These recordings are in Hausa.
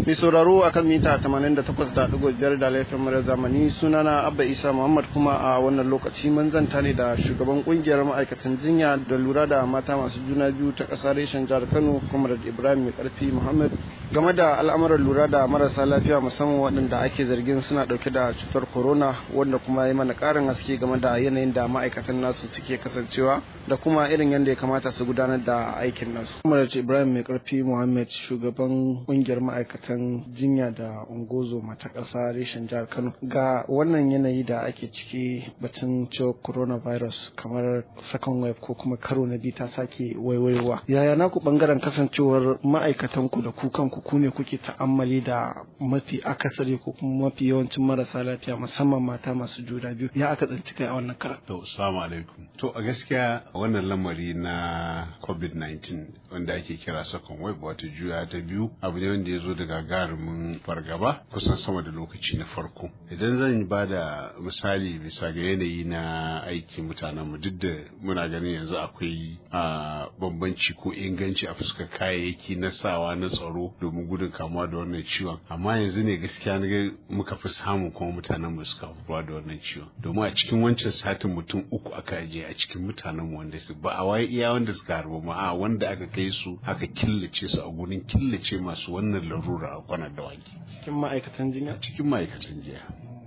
Mai sauraro akan mita 88.5 da laifin mara zamani sunana Abba Isa Muhammad kuma a wannan lokaci mun zanta ne da shugaban kungiyar ma'aikatan jinya da lura da mata masu juna biyu ta ƙasar reshen jihar Kano kuma da Ibrahim Mai Karfi Muhammad game da al'amuran lura da marasa lafiya musamman waɗanda ake zargin suna ɗauke da cutar corona wanda kuma ya mana ƙarin haske game da yanayin da ma'aikatan nasu suke kasancewa da kuma irin yadda ya kamata su gudanar da aikin nasu. Kuma da Ibrahim Mai Karfi Muhammad shugaban kungiyar ma'aikatan jinya da ungozo mata ƙasa reshen jihar Kano ga wannan yanayi da ake ciki batun cewa coronavirus kamar second wave ko kuma karo na biyu ta sake waiwaiwa. Yaya naku bangaren kasancewar ma'aikatan ku da ku kanku ku ne kuke ta'ammali da mafi akasari ko kuma mafi yawancin marasa lafiya musamman mata masu juna biyu ya aka tsanci kai a wannan karan. To assalamu alaikum. To a gaskiya wannan lamari na COVID-19 wanda ake kira second wave wato juya ta biyu abu ne wanda ya zo da gagarumin fargaba kusan sama da lokaci na farko idan zan ba da misali bisa ga yanayi na aiki mutanenmu duk da muna ganin yanzu akwai a bambanci ko inganci a fuskar kayayyaki na sawa na tsaro domin gudun kamuwa da wannan ciwon amma yanzu ne gaskiya na muka fi samun kuma mutanenmu suka fuwa da wannan ciwon domin a cikin wancan satin mutum uku aka ajiye a cikin mutanenmu wanda su ba a waye iya wanda suka harba ma a wanda aka kai su aka killace su a gurin killace masu wannan larura a kwanar dawaki Cikin ma'aikatan jinya? cikin ma'aikatan jiya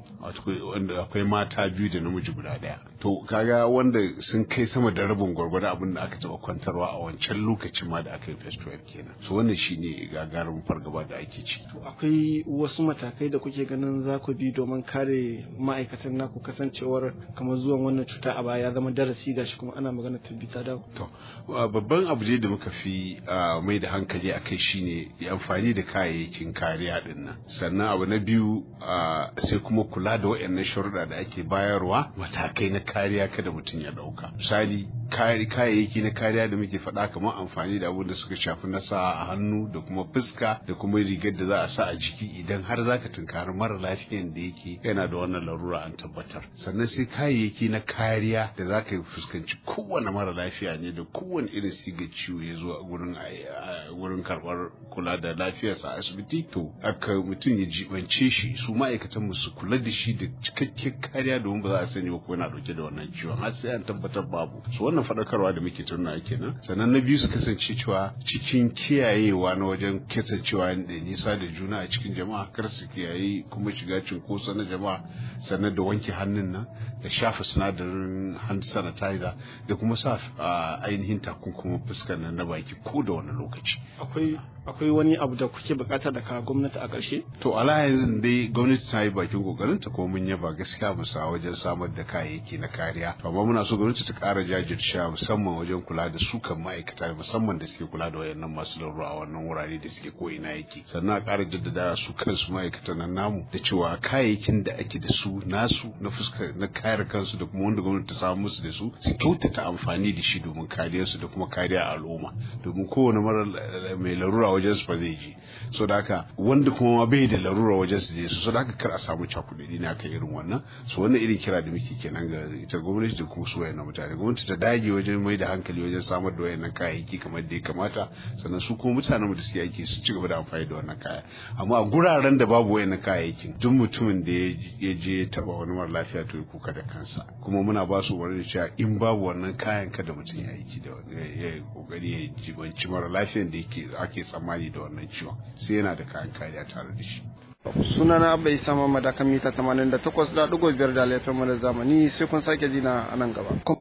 wanda akwai mata biyu da namiji guda daya to kaga wanda sun kai sama da rabin gwargwado abin da aka taba kwantarwa a wancan lokacin ma da aka yi festival kenan so wannan shine gagarumin fargaba da ake ci To akwai wasu matakai da kuke ganin za ku bi domin kare ma'aikatan naku kasancewar kamar zuwan wannan cuta a baya ya zama darasi gashi kuma ana magana tabbita da to babban abu da muka fi mai da hankali a kai shine amfani da kayayyakin kariya din nan sannan abu na biyu sai kuma kula da waɗannan sharuɗa da ake bayarwa matakai na kariya kada mutum ya ɗauka misali kayayyaki na kariya da muke faɗa kamar amfani da abin da suka shafi na sa a hannu da kuma fuska da kuma rigar da za a sa a jiki idan har zaka tunkari mara lafiyan da yake yana da wannan larura an tabbatar sannan sai kayayyaki na kariya da za ka fuskanci kowane mara lafiya ne da kowane irin siga ciwo ya zo a gurin gurin karɓar kula da lafiyarsa a asibiti to aka mutum ya jibance shi su ma'aikatan mu su kula da shi da cikakken kariya domin ba za a sani ba ko yana dauke da wannan ciwon har sai an tabbatar babu su wannan faɗakarwa da muke tunna kenan sannan na biyu su kasance cewa cikin kiyayewa na wajen kasancewa da nisa da juna a cikin jama'a kar su kiyaye kuma shiga cinkoso na jama'a sannan da wanke hannun nan da shafa sinadarin hand sanitizer da kuma sa ainihin takunkumin fuskar nan na baki ko da wani lokaci akwai akwai wani abu da kuke bukata daga gwamnati a ƙarshe to ala yanzu dai gwamnati ta yi bakin kokarin ta kuma mun yaba gaskiya musa wajen samar da kayayyaki na kariya to amma muna so gwamnati ta ƙara jajircewa musamman wajen kula da su kan ma'aikata musamman da suke kula da wayannan masu larura a wannan wurare da suke ko ina yake sannan a ƙara jaddada su kansu ma'aikatan nan namu da cewa kayayyakin da ake da su nasu na fuska na kare kansu da kuma wanda gwamnati ta samu musu da su su kyautata amfani da shi domin kariyarsu da kuma kariya al'umma domin kowane mara mai larura wajen su ba zai je so da haka wanda kuma ma bai da larura wajen su je su so da haka kar a samu cakuɗi ne aka irin wannan so wannan irin kira da muke kenan ga ita gwamnati da kuma su wayannan mutane gwamnati ta dage wajen mai da hankali wajen samar da wayannan kayayyaki kamar da ya kamata sannan su kuma mutanen mu da suke aiki su ci gaba da amfani da wannan kaya amma a guraren da babu wayannan kayayyakin duk mutumin da ya je ya taba wani mara lafiya to ya kuka da kansa kuma muna ba su wani da cewa in babu wannan kayan kada mutum ya aiki da ya kokari ya jibanci mara lafiyan da yake ake tsammani da wannan ciwon sai yana da kayan kariya tare da shi sunana bai sama madakan mita 88.5 da laifin mu da zamani sai kun sake jina a nan gaba